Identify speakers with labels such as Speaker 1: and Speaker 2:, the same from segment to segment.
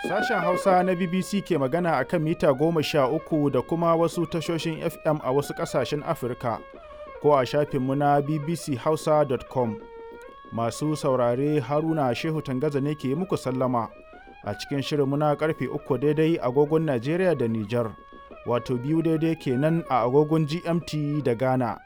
Speaker 1: Sashen Hausa na BBC ke magana a kan mita goma sha uku da kuma wasu tashoshin FM a wasu ƙasashen Afirka ko a shafinmu na bbchausa.com. Masu saurare Haruna Shehu Tangaza ne ke muku sallama a cikin shirinmu na karfe uku daidai agogon Najeriya da Nijar, wato biyu daidai kenan a agogon GMT da Ghana.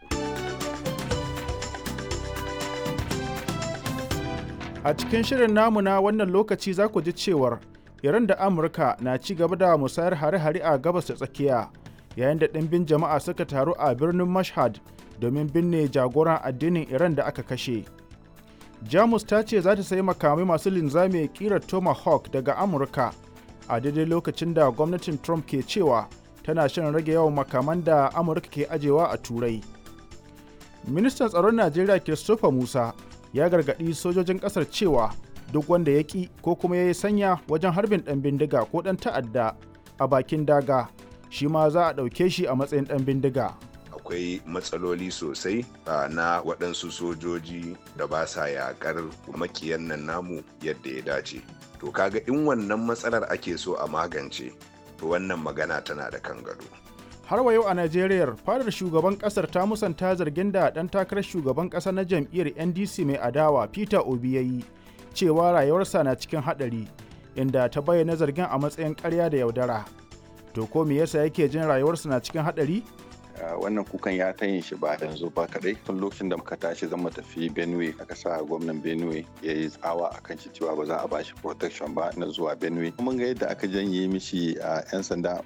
Speaker 1: A cikin shirin namu na wannan lokaci za ku ji cewar Iran da Amurka na ci gaba da musayar hare-hare a gabas da tsakiya yayin da ɗimbin jama'a suka taru a birnin Mashhad domin binne jagoran addinin Iran da aka kashe. Jamus ta ce za ta sayi makamai masu linzami kirar Tomahawk daga Amurka a daidai lokacin da gwamnatin Trump ke cewa tana shirin rage yawan makaman da Amurka ke ajewa a Turai. Ministan tsaron Najeriya Christopher Musa ya gargaɗi sojojin ƙasar cewa duk wanda ya ƙi ko kuma ya yi sanya wajen harbin ɗan bindiga ko ɗan ta'adda a bakin daga shi ma za a ɗauke shi a matsayin ɗan bindiga.
Speaker 2: akwai matsaloli sosai na waɗansu sojoji da ba sa yaƙar makiyan nan namu yadda ya dace to kaga in wannan matsalar ake so a magance to wannan magana tana da kan gado
Speaker 1: har wa yau a najeriya fadar shugaban kasar ta musanta zargin da ɗan takarar shugaban ƙasa na jam'iyyar ndc mai adawa peter obi ya yi cewa rayuwarsa na cikin haɗari inda ta bayyana zargin a matsayin ƙarya da yaudara to ko me yasa yake jin rayuwarsa na cikin haɗari
Speaker 3: wannan kukan ya ta yin shi ba yanzu ba kadai tun lokacin da muka tashi zan mu tafi benue aka sa gwamnan benue ya yi tsawa a kan shi cewa ba za a ba shi protection ba na zuwa benue mun ga yadda aka janye mishi a 'yan sanda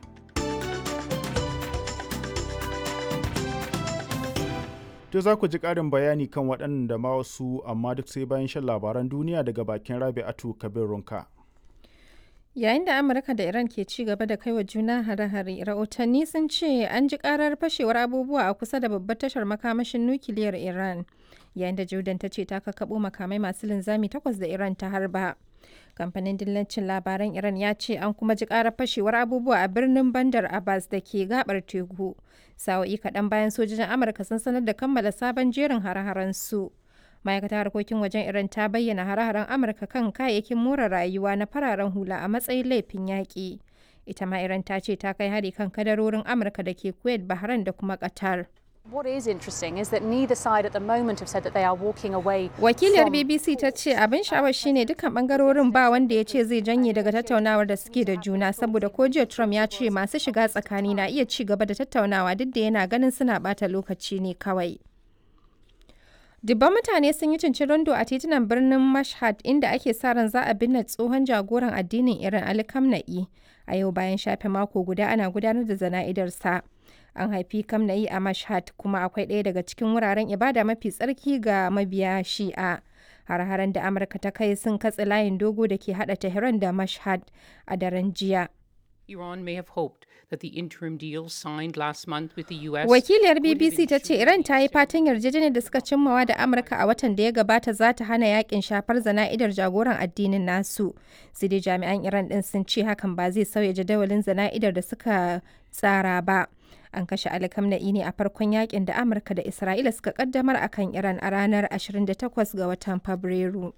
Speaker 1: To za ku ji ƙarin bayani kan waɗannan da ma wasu amma duk sai bayan shan labaran duniya daga bakin Rabi'atu Kabir Runka.
Speaker 4: Yayin da Amurka da Iran ke ci gaba da kai wa juna hare-hare, rahotanni sun ce an ji karar fashewar abubuwa a kusa da babbar tashar makamashin nukiliyar Iran. Yayin da Jordan ta ce ta kakkaɓo makamai masu linzami takwas da Iran ta harba. Kamfanin dillancin labaran Iran ya ce an kuma ji karar fashewar abubuwa a birnin Bandar Abbas da ke gabar teku. Sa'o'i kaɗan bayan sojojin Amurka sun sanar da kammala sabon jerin hare-haren su. ma'aikatar harkokin wajen iran ta bayyana hare-haren amurka kan kayayyakin more rayuwa na fararen hula a matsayin laifin yaƙi ita ma iran ta ce ta kai hari kan kadarorin amurka da ke kuwait bahrain da kuma qatar
Speaker 5: What is interesting is that neither side at the moment have said that they are walking away.
Speaker 4: Wakiliyar BBC ta ce abin sha'awar shine dukkan bangarorin ba wanda ya ce zai janye daga tattaunawar da suke da juna saboda ko jiya Trump ya ce masu shiga tsakani na iya ci gaba da tattaunawa duk da yana ganin suna bata lokaci ne kawai. Dubban mutane sun yi cincirindo a titunan birnin Mashhad inda ake sa ran za a binne tsohon jagoran addinin Iran Ali Khamenei a yau bayan shafe mako guda ana gudanar da zana'idarsa. An haifi Khamenei a Mashhad kuma akwai ɗaya daga cikin wuraren ibada mafi tsarki ga mabiya Shi'a. Har-haren da Amurka ta kai sun katse layin dogo da ke haɗa Tehran da Mashhad a daren jiya.
Speaker 6: Iran may have hoped that the interim deal signed last month with the US
Speaker 4: Wakiliyar BBC ta ce Iran ta yi fatan yarjejeniyar da suka cimmawa da Amurka a watan da ya gabata za ta hana yakin shafar zana'idar jagoran addinin nasu. Sai dai jami'an Iran din sun ce hakan ba zai sauya jadawalin zana'idar da suka tsara ba. An kashe alkamna'i ne a farkon yakin da Amurka da Isra'ila suka kaddamar akan Iran a ranar 28 ga watan Fabrairu.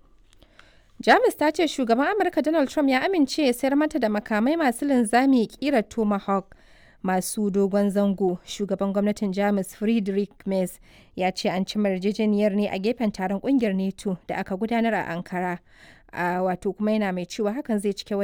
Speaker 4: Jamus ta ce shugaban Amurka Donald Trump ya amince ya sayar mata da makamai masu linzami kirar Tomahawk masu dogon zango. Shugaban gwamnatin Jamus Friedrich Merz ya ce an ci yarjejeniyar ne a gefen taron kungiyar NATO da aka gudanar a Ankara. A wato kuma yana mai cewa hakan zai cike